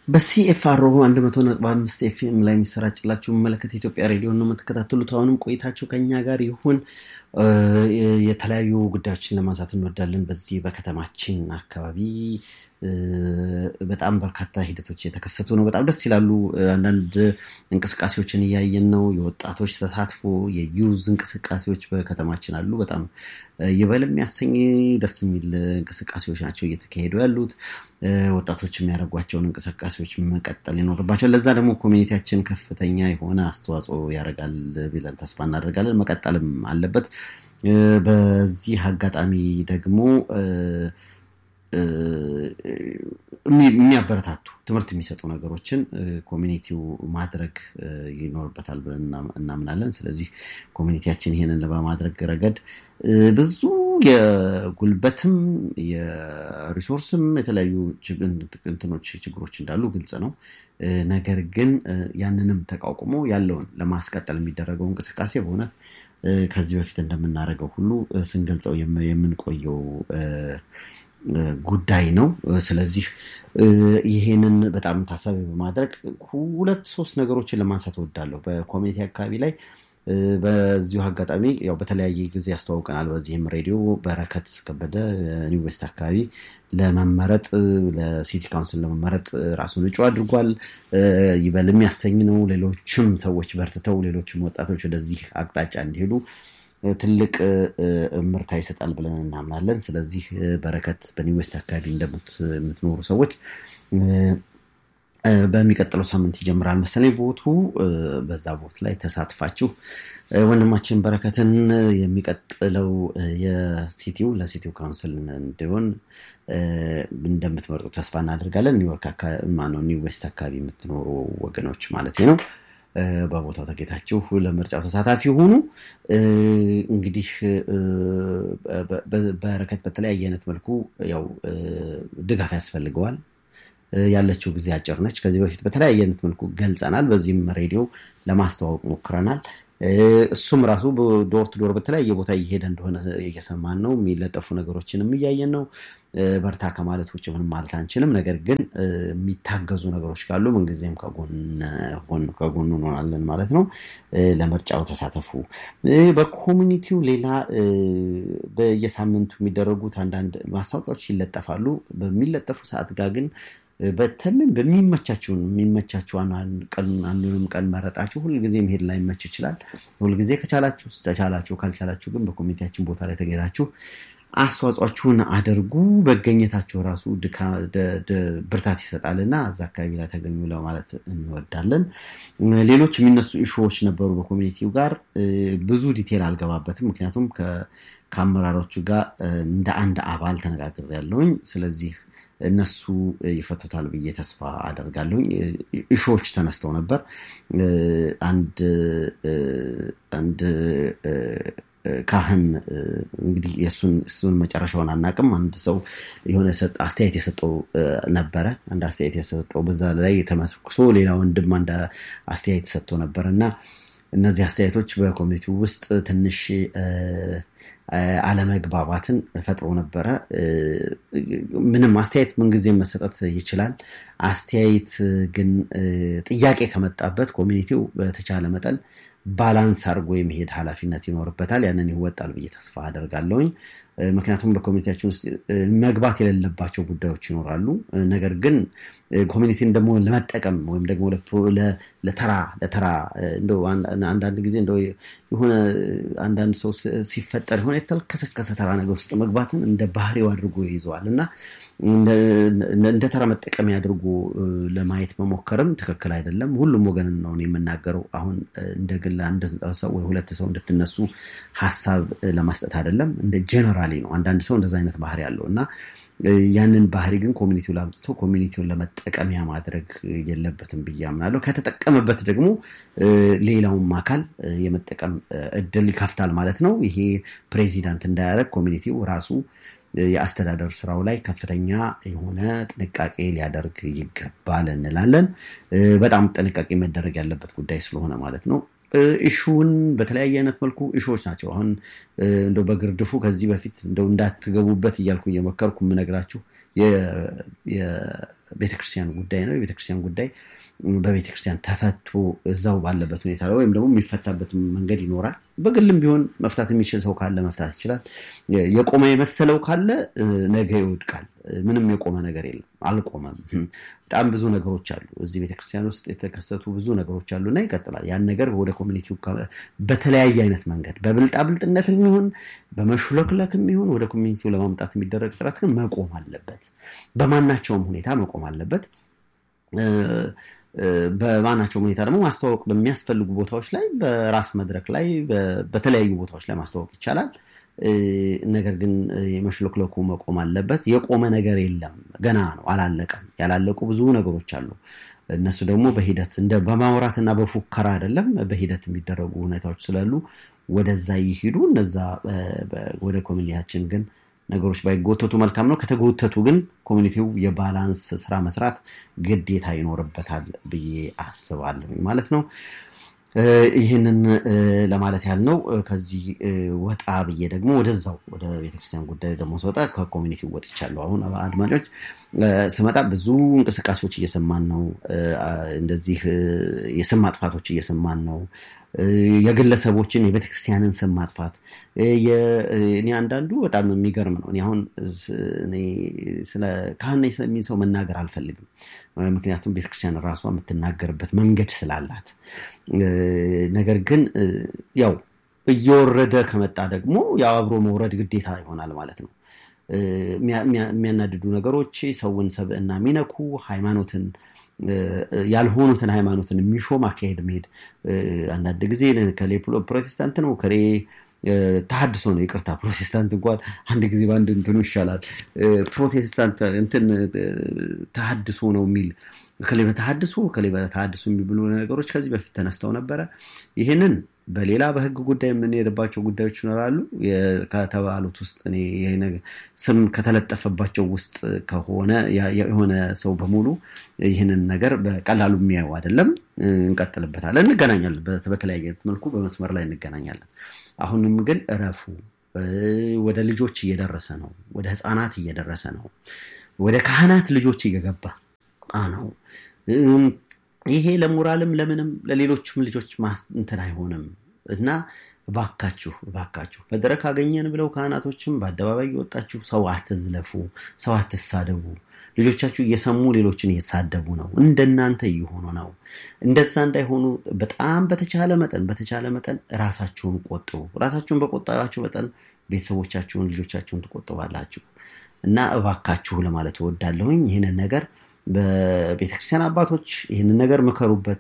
በሲኤፍአርኦ 100.5 ኤፍኤም ላይ የሚሰራጭላችሁ መመለከት የኢትዮጵያ ሬዲዮ ነው የምትከታተሉት። አሁንም ቆይታችሁ ከኛ ጋር ይሁን። የተለያዩ ጉዳዮችን ለማንሳት እንወዳለን። በዚህ በከተማችን አካባቢ በጣም በርካታ ሂደቶች የተከሰቱ ነው። በጣም ደስ ይላሉ። አንዳንድ እንቅስቃሴዎችን እያየን ነው። የወጣቶች ተሳትፎ፣ የዩዝ እንቅስቃሴዎች በከተማችን አሉ። በጣም ይበል የሚያሰኝ ደስ የሚል እንቅስቃሴዎች ናቸው እየተካሄዱ ያሉት። ወጣቶች የሚያደርጓቸውን እንቅስቃሴዎች መቀጠል ይኖርባቸዋል። ለዛ ደግሞ ኮሚኒቲያችን ከፍተኛ የሆነ አስተዋጽኦ ያደርጋል ብለን ተስፋ እናደርጋለን። መቀጠልም አለበት። በዚህ አጋጣሚ ደግሞ የሚያበረታቱ ትምህርት የሚሰጡ ነገሮችን ኮሚኒቲው ማድረግ ይኖርበታል ብለን እናምናለን። ስለዚህ ኮሚኒቲያችን ይሄንን በማድረግ ረገድ ብዙ የጉልበትም የሪሶርስም የተለያዩ እንትኖች ችግሮች እንዳሉ ግልጽ ነው። ነገር ግን ያንንም ተቋቁሞ ያለውን ለማስቀጠል የሚደረገው እንቅስቃሴ በእውነት ከዚህ በፊት እንደምናደርገው ሁሉ ስንገልጸው የምንቆየው ጉዳይ ነው። ስለዚህ ይሄንን በጣም ታሳቢ በማድረግ ሁለት ሶስት ነገሮችን ለማንሳት እወዳለሁ። በኮሚኒቲ አካባቢ ላይ በዚሁ አጋጣሚ ያው በተለያየ ጊዜ ያስተዋውቀናል። በዚህም ሬዲዮ በረከት ከበደ ኒው ዌስት አካባቢ ለመመረጥ ለሲቲ ካውንስል ለመመረጥ ራሱን እጩ አድርጓል። ይበል የሚያሰኝ ነው። ሌሎችም ሰዎች በርትተው ሌሎችም ወጣቶች ወደዚህ አቅጣጫ እንዲሄዱ ትልቅ ምርታ ይሰጣል ብለን እናምናለን። ስለዚህ በረከት በኒው ዌስት አካባቢ እንደምትኖሩ ሰዎች በሚቀጥለው ሳምንት ይጀምራል መሰለኝ ቮቱ። በዛ ቮት ላይ ተሳትፋችሁ ወንድማችን በረከትን የሚቀጥለው የሲቲው ለሲቲው ካውንስል እንዲሆን እንደምትመርጡ ተስፋ እናደርጋለን። ኒውዮርክ ማነው ኒው ዌስት አካባቢ የምትኖሩ ወገኖች ማለት ነው። በቦታው ተገኝታችሁ ለምርጫው ተሳታፊ ሆኑ። እንግዲህ በረከት በተለያየ አይነት መልኩ ያው ድጋፍ ያስፈልገዋል። ያለችው ጊዜ አጭር ነች። ከዚህ በፊት በተለያየ አይነት መልኩ ገልጸናል። በዚህም ሬዲዮ ለማስተዋወቅ ሞክረናል። እሱም ራሱ ዶር ቱ ዶር በተለያየ ቦታ እየሄደ እንደሆነ እየሰማን ነው። የሚለጠፉ ነገሮችንም እያየን ነው። በርታ ከማለት ውጭ ምንም ማለት አንችልም። ነገር ግን የሚታገዙ ነገሮች ካሉ ምንጊዜም ከጎኑ እንሆናለን ማለት ነው። ለምርጫው ተሳተፉ። በኮሚኒቲው ሌላ በየሳምንቱ የሚደረጉት አንዳንድ ማስታወቂያዎች ይለጠፋሉ። በሚለጠፉ ሰዓት ጋር ግን በተለይ በሚመቻችሁን የሚመቻችሁ አንዱንም ቀን መረጣችሁ ሁልጊዜ መሄድ ላይመች ይችላል። ሁልጊዜ ከቻላችሁ ተቻላችሁ፣ ካልቻላችሁ ግን በኮሚኒቲያችን ቦታ ላይ ተገኝታችሁ አስተዋጽኦችሁን አድርጉ። መገኘታቸው ራሱ ብርታት ይሰጣል እና እዛ አካባቢ ላይ ተገኙ ለማለት እንወዳለን። ሌሎች የሚነሱ ኢሹዎች ነበሩ በኮሚኒቲው ጋር ብዙ ዲቴል አልገባበትም፣ ምክንያቱም ከአመራሮቹ ጋር እንደ አንድ አባል ተነጋግሬያለሁኝ። ስለዚህ እነሱ ይፈቱታል ብዬ ተስፋ አደርጋለሁኝ። እሾዎች ተነስተው ነበር። አንድ አንድ ካህን እንግዲህ የእሱን መጨረሻውን አናቅም። አንድ ሰው የሆነ አስተያየት የሰጠው ነበረ። አንድ አስተያየት የሰጠው በዛ ላይ ተመርኩሶ ሌላ ወንድም አንድ አስተያየት ሰጥቶ ነበር እና እነዚህ አስተያየቶች በኮሚኒቲ ውስጥ ትንሽ አለመግባባትን ፈጥሮ ነበረ። ምንም አስተያየት ምንጊዜ መሰጠት ይችላል። አስተያየት ግን ጥያቄ ከመጣበት ኮሚኒቲው በተቻለ መጠን ባላንስ አድርጎ የመሄድ ኃላፊነት ይኖርበታል። ያንን ይወጣል ብዬ ተስፋ አደርጋለሁኝ። ምክንያቱም በኮሚኒቲያችን ውስጥ መግባት የሌለባቸው ጉዳዮች ይኖራሉ። ነገር ግን ኮሚኒቲን ደግሞ ለመጠቀም ወይም ደግሞ ለተራ ለተራ እንደው አንዳንድ ጊዜ እንደው የሆነ አንዳንድ ሰው ሲፈጠር የሆነ የተልከሰከሰ ተራ ነገር ውስጥ መግባትን እንደ ባህሪው አድርጎ ይይዘዋል እና እንደ ተራ መጠቀሚያ አድርጎ ለማየት መሞከርም ትክክል አይደለም። ሁሉም ወገን ነው የምናገረው። አሁን እንደ ግል አንድ ሰው ወይ ሁለት ሰው እንድትነሱ ሀሳብ ለማስጠት አይደለም። እንደ ጀነራሊ ነው። አንዳንድ ሰው እንደዛ አይነት ባህሪ አለው እና ያንን ባህሪ ግን ኮሚኒቲው ላምጥቶ ኮሚኒቲውን ለመጠቀሚያ ማድረግ የለበትም ብዬ አምናለሁ። ከተጠቀመበት ደግሞ ሌላውም አካል የመጠቀም እድል ይከፍታል ማለት ነው። ይሄ ፕሬዚዳንት እንዳያደረግ ኮሚኒቲው ራሱ የአስተዳደር ስራው ላይ ከፍተኛ የሆነ ጥንቃቄ ሊያደርግ ይገባል እንላለን። በጣም ጥንቃቄ መደረግ ያለበት ጉዳይ ስለሆነ ማለት ነው። ኢሹውን በተለያየ አይነት መልኩ ኢሹዎች ናቸው። አሁን እንደው በግርድፉ ከዚህ በፊት እንደው እንዳትገቡበት እያልኩ እየመከርኩ የምነግራችሁ የቤተክርስቲያን ጉዳይ ነው። የቤተክርስቲያን ጉዳይ በቤተክርስቲያን ተፈቶ እዛው ባለበት ሁኔታ ላይ ወይም ደግሞ የሚፈታበት መንገድ ይኖራል። በግልም ቢሆን መፍታት የሚችል ሰው ካለ መፍታት ይችላል። የቆመ የመሰለው ካለ ነገ ይወድቃል። ምንም የቆመ ነገር የለም፣ አልቆመም። በጣም ብዙ ነገሮች አሉ። እዚህ ቤተክርስቲያን ውስጥ የተከሰቱ ብዙ ነገሮች አሉ እና ይቀጥላል። ያን ነገር ወደ ኮሚኒቲው በተለያየ አይነት መንገድ በብልጣብልጥነት የሚሆን በመሹለክለክ የሚሆን ወደ ኮሚኒቲው ለማምጣት የሚደረግ ጥረት ግን መቆም አለበት። በማናቸውም ሁኔታ መቆም አለበት። በማናቸውም ሁኔታ ደግሞ ማስተዋወቅ በሚያስፈልጉ ቦታዎች ላይ በራስ መድረክ ላይ በተለያዩ ቦታዎች ላይ ማስተዋወቅ ይቻላል። ነገር ግን የመሽለክለኩ መቆም አለበት። የቆመ ነገር የለም፣ ገና ነው፣ አላለቀም። ያላለቁ ብዙ ነገሮች አሉ። እነሱ ደግሞ በሂደት እንደ በማውራትና በፉከራ አይደለም፣ በሂደት የሚደረጉ ሁኔታዎች ስላሉ ወደዛ ይሂዱ። እነዛ ወደ ኮሚኒቲያችን ግን ነገሮች ባይጎተቱ መልካም ነው። ከተጎተቱ ግን ኮሚኒቲው የባላንስ ስራ መስራት ግዴታ ይኖርበታል ብዬ አስባለሁ ማለት ነው። ይህንን ለማለት ያህል ነው። ከዚህ ወጣ ብዬ ደግሞ ወደዛው ወደ ቤተክርስቲያን ጉዳይ ደግሞ ስወጣ ከኮሚኒቲ ወጥቻለሁ። አሁን አድማጮች ስመጣ ብዙ እንቅስቃሴዎች እየሰማን ነው። እንደዚህ የስም ማጥፋቶች እየሰማን ነው። የግለሰቦችን የቤተክርስቲያንን ስም ማጥፋት እኔ አንዳንዱ በጣም የሚገርም ነው። እኔ አሁን ስለ ካህን የሚል ሰው መናገር አልፈልግም። ምክንያቱም ቤተክርስቲያን ራሷ የምትናገርበት መንገድ ስላላት። ነገር ግን ያው እየወረደ ከመጣ ደግሞ ያው አብሮ መውረድ ግዴታ ይሆናል ማለት ነው። የሚያናድዱ ነገሮች ሰውን ሰብዕና የሚነኩ ሃይማኖትን ያልሆኑትን ሃይማኖትን የሚሾም አካሄድ መሄድ አንዳንድ ጊዜ ከሌ ፕሮቴስታንት ነው ከሌ ተሀድሶ ነው። ይቅርታ ፕሮቴስታንት እንኳን አንድ ጊዜ በአንድ እንትኑ ይሻላል። ፕሮቴስታንት እንትን ተሀድሶ ነው የሚል ከሌ በተሀድሶ ከሌ በተሀድሶ የሚብሉ ነገሮች ከዚህ በፊት ተነስተው ነበረ። ይህንን በሌላ በህግ ጉዳይ የምንሄድባቸው ጉዳዮች ይኖራሉ። ከተባሉት ውስጥ ስም ከተለጠፈባቸው ውስጥ ከሆነ የሆነ ሰው በሙሉ ይህንን ነገር በቀላሉ የሚያዩ አይደለም። እንቀጥልበታለን፣ እንገናኛለን። በተለያየ መልኩ በመስመር ላይ እንገናኛለን። አሁንም ግን እረፉ። ወደ ልጆች እየደረሰ ነው። ወደ ህፃናት እየደረሰ ነው። ወደ ካህናት ልጆች እየገባ ነው። ይሄ ለሞራልም ለምንም ለሌሎችም ልጆች እንትን አይሆንም እና እባካችሁ እባካችሁ መድረክ አገኘን ብለው ካህናቶችም በአደባባይ የወጣችሁ ሰው አትዝለፉ፣ ሰው አትሳደቡ። ልጆቻችሁ እየሰሙ ሌሎችን እየተሳደቡ ነው። እንደናንተ እየሆኑ ነው። እንደዛ እንዳይሆኑ በጣም በተቻለ መጠን በተቻለ መጠን ራሳችሁን ቆጥቡ። ራሳችሁን በቆጠባችሁ መጠን ቤተሰቦቻችሁን፣ ልጆቻችሁን ትቆጥባላችሁ እና እባካችሁ ለማለት እወዳለሁኝ ይህንን ነገር በቤተክርስቲያን አባቶች ይህንን ነገር ምከሩበት።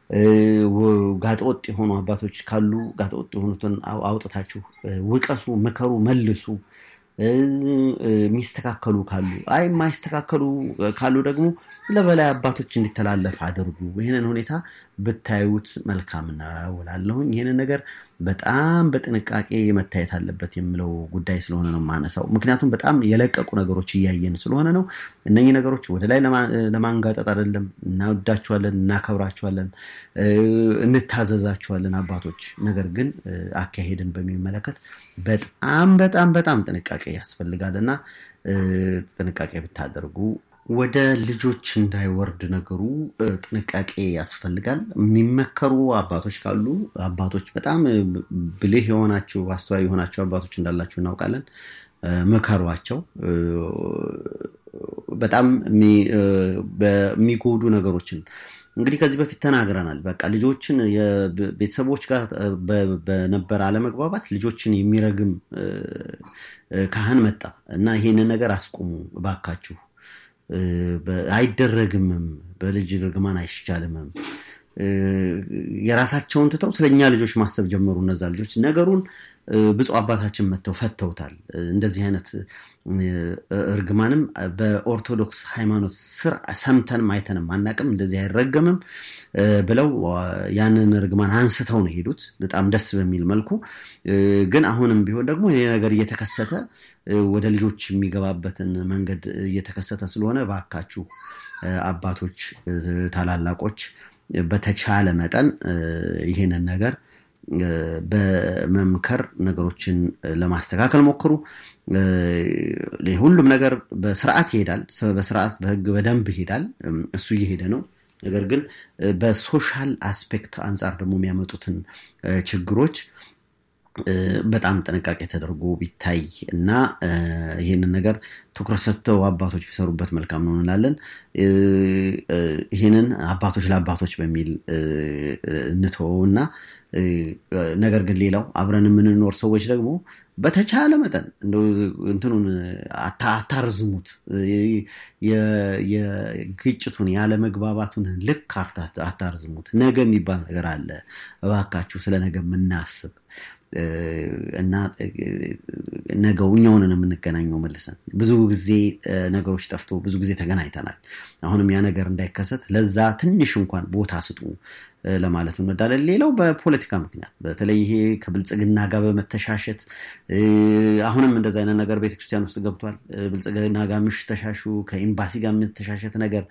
ጋጠወጥ የሆኑ አባቶች ካሉ ጋጠወጥ የሆኑትን አውጥታችሁ ውቀሱ፣ ምከሩ፣ መልሱ። የሚስተካከሉ ካሉ አይ የማይስተካከሉ ካሉ ደግሞ ለበላይ አባቶች እንዲተላለፍ አድርጉ። ይህንን ሁኔታ ብታዩት መልካም ነው እላለሁኝ። ይህንን ነገር በጣም በጥንቃቄ መታየት አለበት የምለው ጉዳይ ስለሆነ ነው የማነሳው። ምክንያቱም በጣም የለቀቁ ነገሮች እያየን ስለሆነ ነው። እነኚህ ነገሮች ወደ ላይ ለማንጋጠጥ አይደለም። እናወዳችኋለን፣ እናከብራችኋለን፣ እንታዘዛችኋለን አባቶች። ነገር ግን አካሄድን በሚመለከት በጣም በጣም በጣም ጥንቃቄ ያስፈልጋል እና ጥንቃቄ ብታደርጉ ወደ ልጆች እንዳይወርድ ነገሩ ጥንቃቄ ያስፈልጋል። የሚመከሩ አባቶች ካሉ አባቶች በጣም ብልህ የሆናችሁ አስተዋይ የሆናችሁ አባቶች እንዳላችሁ እናውቃለን። ምከሯቸው። በጣም በሚጎዱ ነገሮችን እንግዲህ ከዚህ በፊት ተናግረናል። በቃ ልጆችን ቤተሰቦች ጋር በነበረ አለመግባባት ልጆችን የሚረግም ካህን መጣ እና ይሄንን ነገር አስቁሙ እባካችሁ አይደረግምም። በልጅ ርግማን አይቻልምም። የራሳቸውን ትተው ስለኛ ልጆች ማሰብ ጀመሩ። እነዛ ልጆች ነገሩን ብፁዕ አባታችን መጥተው ፈተውታል። እንደዚህ አይነት እርግማንም በኦርቶዶክስ ሃይማኖት ስር ሰምተንም አይተንም አናቅም፣ እንደዚህ አይረገምም ብለው ያንን እርግማን አንስተው ነው የሄዱት በጣም ደስ በሚል መልኩ። ግን አሁንም ቢሆን ደግሞ ይሄ ነገር እየተከሰተ ወደ ልጆች የሚገባበትን መንገድ እየተከሰተ ስለሆነ እባካችሁ አባቶች፣ ታላላቆች በተቻለ መጠን ይህንን ነገር በመምከር ነገሮችን ለማስተካከል ሞክሩ። ሁሉም ነገር በስርዓት ይሄዳል። በስርዓት በህግ በደንብ ይሄዳል። እሱ እየሄደ ነው። ነገር ግን በሶሻል አስፔክት አንጻር ደግሞ የሚያመጡትን ችግሮች በጣም ጥንቃቄ ተደርጎ ቢታይ እና ይህንን ነገር ትኩረት ሰጥተው አባቶች ቢሰሩበት መልካም ነው እንላለን። ይህንን አባቶች ለአባቶች በሚል እንተወው እና ነገር ግን ሌላው አብረን የምንኖር ሰዎች ደግሞ በተቻለ መጠን እንትኑን አታርዝሙት። የግጭቱን ያለመግባባቱን ልክ አታርዝሙት። ነገ የሚባል ነገር አለ። እባካችሁ ስለ ነገ የምናስብ እና ነገው እኛውን የምንገናኘው መልሰን ብዙ ጊዜ ነገሮች ጠፍቶ ብዙ ጊዜ ተገናኝተናል። አሁንም ያ ነገር እንዳይከሰት ለዛ ትንሽ እንኳን ቦታ ስጡ ለማለት እንወዳለን። ሌላው በፖለቲካ ምክንያት በተለይ ይሄ ከብልጽግና ጋር በመተሻሸት አሁንም እንደዚ አይነት ነገር ቤተክርስቲያን ውስጥ ገብቷል። ብልጽግና ጋር ምሽተሻሹ ከኤምባሲ ጋር የምትተሻሸት ነገር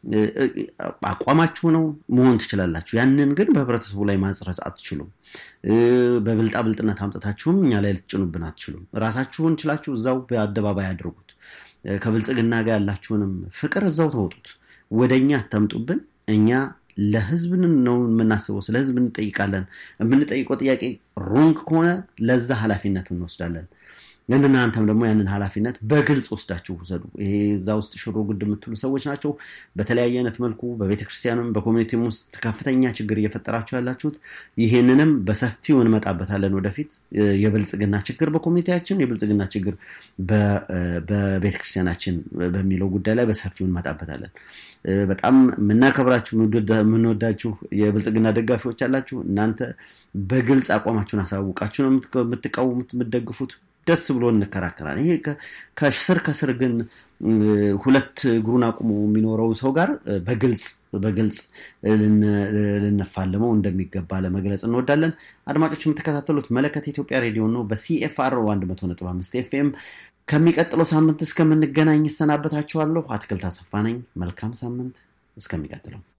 አቋማችሁ ነው መሆን ትችላላችሁ። ያንን ግን በህብረተሰቡ ላይ ማጽረጽ አትችሉም። በብልጣ ብልጥነት አምጥታችሁም እኛ ላይ ልትጭኑብን አትችሉም። ራሳችሁን ችላችሁ እዛው በአደባባይ አድርጉት። ከብልጽግና ጋር ያላችሁንም ፍቅር እዛው ተወጡት። ወደ እኛ አታምጡብን። እኛ ለህዝብ ነው የምናስበው። ስለ ህዝብ እንጠይቃለን። የምንጠይቀው ጥያቄ ሮንግ ከሆነ ለዛ ኃላፊነት እንወስዳለን። ግን እናንተም ደግሞ ያንን ኃላፊነት በግልጽ ወስዳችሁ ውሰዱ። ይሄ እዛ ውስጥ ሽሮ ጉድ የምትሉ ሰዎች ናቸው። በተለያየ አይነት መልኩ በቤተክርስቲያንም በኮሚኒቲም ውስጥ ከፍተኛ ችግር እየፈጠራችሁ ያላችሁት ይህንንም በሰፊው እንመጣበታለን ወደፊት። የብልጽግና ችግር በኮሚኒቲያችን፣ የብልጽግና ችግር በቤተክርስቲያናችን በሚለው ጉዳይ ላይ በሰፊው እንመጣበታለን። በጣም የምናከብራችሁ የምንወዳችሁ የብልጽግና ደጋፊዎች ያላችሁ እናንተ በግልጽ አቋማችሁን አሳውቃችሁ ነው የምትቃወሙት የምትደግፉት። ደስ ብሎ እንከራከራል። ይሄ ከስር ከስር ግን ሁለት እግሩን አቁሞ የሚኖረው ሰው ጋር በግልጽ በግልጽ ልንፋለመው እንደሚገባ ለመግለጽ እንወዳለን። አድማጮች የምትከታተሉት መለከት የኢትዮጵያ ሬዲዮ ነው በሲኤፍአር 100.5 ኤፍኤም። ከሚቀጥለው ሳምንት እስከምንገናኝ ይሰናበታችኋለሁ። አትክልት አሰፋ ነኝ። መልካም ሳምንት። እስከሚቀጥለው